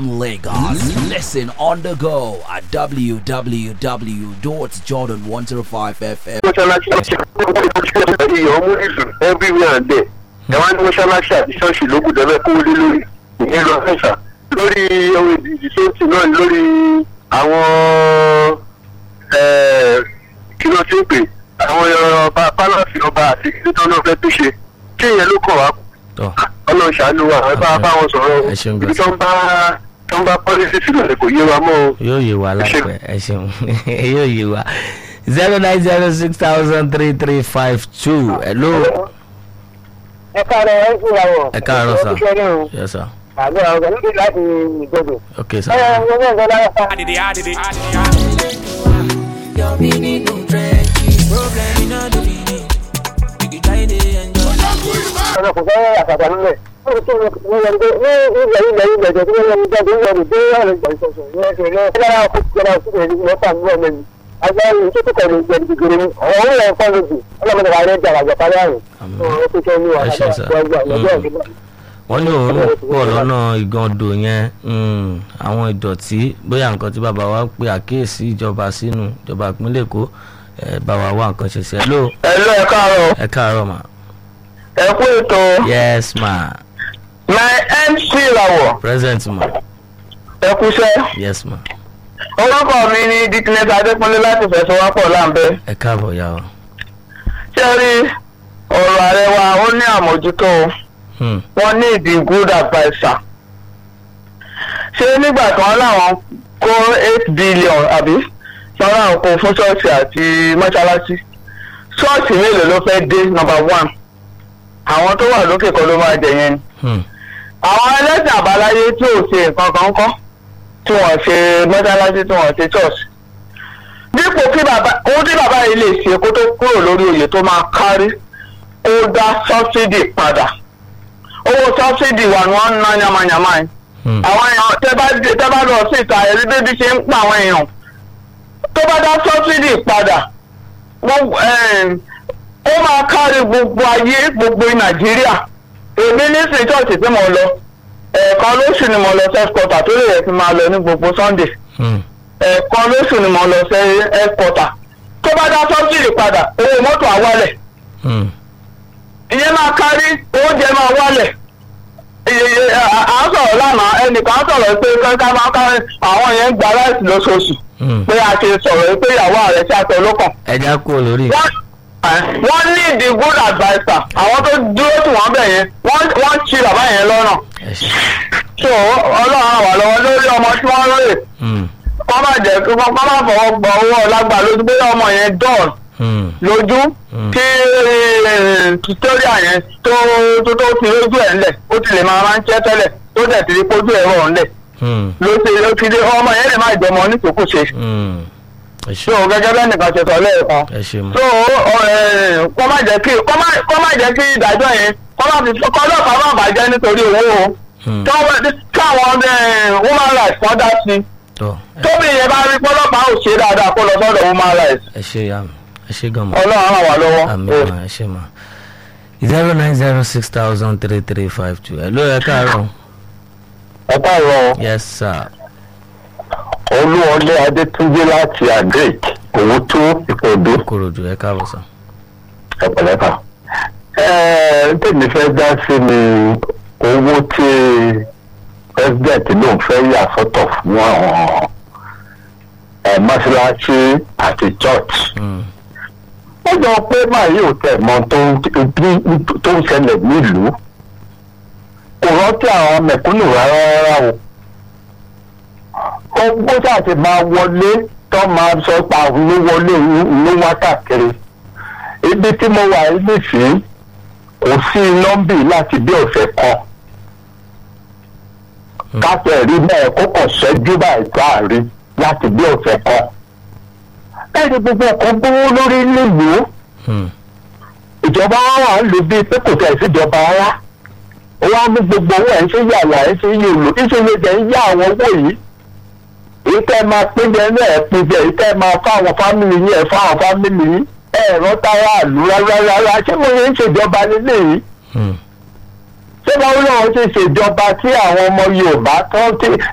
Lagos. Listen on the go at www.jordan105fm. mọ́ṣáláṣí iyọ̀ ọmú ìsùn everywhere and there ẹ wá ní mọ́ṣáláṣí àti ṣọ́ọ̀ṣì ló gbọ́dọ̀ bẹ́ẹ̀ kó lé lórí ìyẹn lọ fẹ́ṣà lórí ohun ìdíje tó ti náà lórí àwọn kí ló ti ń pè àwọn ọba pálọ̀sì ọba àti títọ́ náà fẹ́ tó ṣe kí ìyẹn ló kàn wá tọ́ ọlọ́run ṣàánú wa ẹ bá bá wọn sọ̀rọ̀ Ẹ ṣeun ibi gan. tó ń bá tó ń bá pọ́lísì sílẹ̀ kò yé wa mọ́ o. yóò yé wa láìpẹ́ ẹ ṣeun yóò yé wa zero nine zero six thousand three three five two hello ẹ káàárọ̀ ẹ kúra wọ̀. ẹ káàárọ̀ sà ẹ kúṣẹ́ náà o. yes sir àgbẹ̀ ọ̀gá níbi láti ìgbòdò. okay sir ẹ ẹ wọ́n náà gbọ́dọ̀ fa. Your meaning no trenches. Problem in all the meaning. You can try to enjoy. ọ̀nà kò fẹ́ àtàtà nílẹ̀. wọ́n ti tún wọn yẹn pé ní ilẹ̀ ilẹ̀ ilẹ̀ ìjọ tí wọ́n yẹn jáde wọ́n lè dé ọ̀rẹ́ ìgbà ìṣọ̀ṣọ̀ ní ẹsẹ̀ náà. ẹ dára kó jẹrà òkú rẹ̀ ní mọ́tà ní ọmọ mi. agbára yìí tó kọ̀ ní ìjẹ́ gbígbére ni. àwọn òun yẹn fọ́ lójú ọlọ́mọdé wa rẹ̀ jà àjọ parí àrùn. Àmín. ó ti tẹ́ ní Ẹ ṣé sà. wàhálà wọ́n ní òun pọ̀ lọ́nà ìgàndò yẹn mm, àwọn ìdọ̀tí bóyá nǹkan tí bàbá wa pe àkíyèsí ìjọba sínú ìjọba ìpínlẹ̀ èkó ẹ bá wa wá nǹkan ṣe sí ẹ ló ẹ lọ ẹ káàárọ̀ ẹ káàárọ̀ mà ẹ kú ètò yes ma my mc làwọ̀ present ma ẹ kúṣẹ́. yes ma orúkọ mi ni dickness adékúnlé láti fẹsọwápọ̀ láǹbẹ́ ẹ káàbọ̀ yà ọ. ṣé ẹ rí ọ̀rọ̀ ààrẹ wa ó ní àmójútó Hmm, wọn ní ìdí good adviser ṣé nígbà tí wọn láwọn kó eight billion àbí lọ́rọ̀ àwọn kò fún ṣọ́ọ̀ṣì àti mọ́ṣáláṣí ṣọ́ọ̀ṣì mélòó ló fẹ́ dé number one àwọn tó wà lókè kan ló máa jẹ yẹn ni hmm, àwọn ẹlẹ́sìn àbáláyé tí ò ṣe nǹkan kan kọ́ tí wọ́n ṣe mọ́ṣáláṣí tí wọ́n ṣe ṣọ́ọ̀ṣì. dípò kí bàbá ohun tí bàbá yìí lè ṣe kó tó kúrò lórí oyè tó máa kárí ó dá sọ́bsidì padà owó sọ́bsidì wà ní wọ́n ń ná yamayama yìí. hmm, àwọn èèyàn tẹ́ bá dé- tẹ́ bá lọ sí ìta ẹ̀rí bébí ṣe ń pa àwọn èèyàn tó bá dá sọ́bsidì padà gbogbo, ẹ̀m, ó máa kárí gbogbo ayé gbogbo nàìjíríà èmi nísìnyí ṣọ́ọ̀ṣì tí mo lọ ẹ̀ẹ̀kan lóṣù ni mo lọ sẹ́kọ̀tà tó lè yẹ kí n máa lọ ní gbogbo sunday hmm, ẹ̀ẹ̀kan lóṣù ni mo lọ sí ẹ̀kọ́tà tó bá dá sọ́bsidì padà owó mọ́tò àwálẹ̀ hmm, ìyẹn máa kárí oúnjẹ máa wálẹ̀ Iye- à à ń sọ̀rọ̀ lánàá ẹnìkan sọ̀rọ̀ pé kẹ́kẹ́ máa kárí àwọn yẹn ń gba láìsí lóṣooṣù hmm. pé a ti sọ̀rọ̀ pé ìyàwó ààrẹ ṣe àtẹ olókàn ẹ já kúrò lórí wọ́n wọ́n ní the good adviser àwọn tó dúró tí wọ́n bẹ̀ yẹn wọ́n wọ́n ti bàbá yẹn lọ́nà ẹ ṣe so ọlọ́run ràn wá lọ́wọ́ lórí ọmọ tí wọ́n rè hmm, kọ́ má jẹ́ kí wọ́n kọ́ má fọwọ́ gbọ́ owó ọlágbà lójú pé ọmọ yẹn dọ́ọ̀n hmm, lójú Mm. kí tutoria yẹn tó tó tó fi lójú ẹ̀ ńlẹ̀ ó ti lè máa máa ń jẹ́ tẹ́lẹ̀ tó dẹ̀ ti rí pójú ẹ̀ rọ̀ ńlẹ̀ hmm, ló ṣe ló fi dé ọmọ yẹn lè má jẹ́ ọmọ onítòkùṣe hmm. ẹ so ṣe gẹ́gẹ́ bẹ́ẹ̀ nìkan ṣe sọ lẹ́ẹ̀kan ẹ ṣe ma so kọ́ má jẹ́ kí kọ́ má kọ́ má jẹ́ kí ìdájọ́ yẹn kọ́ má fi kọ́ lọ́ọ̀kan má bàjẹ́ nítorí owó o Hmm, káwọn woman rights kan dá sí tọ́ tóbi yẹn bá rí pọ́lọ́pàá ò ṣe dáadáa kó lọ sọ́dọ̀ woman rights ẹ ṣe ya ẹ ṣe gan ma. ọlọ́run ràn wá lọ́wọ́. àmì ma ẹ ṣe ma zero nine zero six thousand three three five two ẹ ló ẹ káàárọ̀ ẹ káàárọ̀ yes sir olúwọlé adétúnjẹ láti agric òwú tó ìpòdó korodu ẹ káàbọ̀ sir. ẹpẹlẹpà. ẹ tèmi fẹ́ dá sí ni owó tí president lòun fẹ́ yà sọ́tọ̀ fún àwọn ẹ mọ́ṣáláṣí àti church. Hmm, ó jọ pé màá yóò tẹ̀ mọ́ tó ń tó ń ṣẹlẹ̀ nílùú kò rántí àwọn mẹ̀kúnnù rárá rárá o ó bó ṣàti máa wọlé tó máa sọ pa ní wọlé ní wá káàkiri ibi tí mo wà yìí nísìnyí kò sí iná ń bì láti bí ọ̀sẹ̀ kan káfẹ́ rí bẹ́ẹ̀ kó kàn ṣẹ́jú báyìí káàrí láti bí ọ̀sẹ̀ kan ẹni gbogbo ọkọ̀ gbówó lórí nílùú hmm, ìjọba wa wà ń lò bíi pé kò tẹ̀ síjọba rárá ó wá mú gbogbo owó ẹ̀ ń ṣe yàrá ẹ̀ ń ṣe yìí lò ìṣòro jẹ́ ń yá àwọn owó yìí èyí tẹ́ ẹ máa pín jẹ ní ẹ̀ pín jẹ èyí tẹ́ ẹ máa fáwọn fámìlì yín ẹ̀ fáwọn fámìlì yín ẹ̀ rántá aráàlú rárá rárá ṣé mo yẹn ń ṣèjọba lélẹ́yìí hmm, ṣé báwo náà ṣe ṣèjọba tí àwọn ọmọ yorùbá tó ti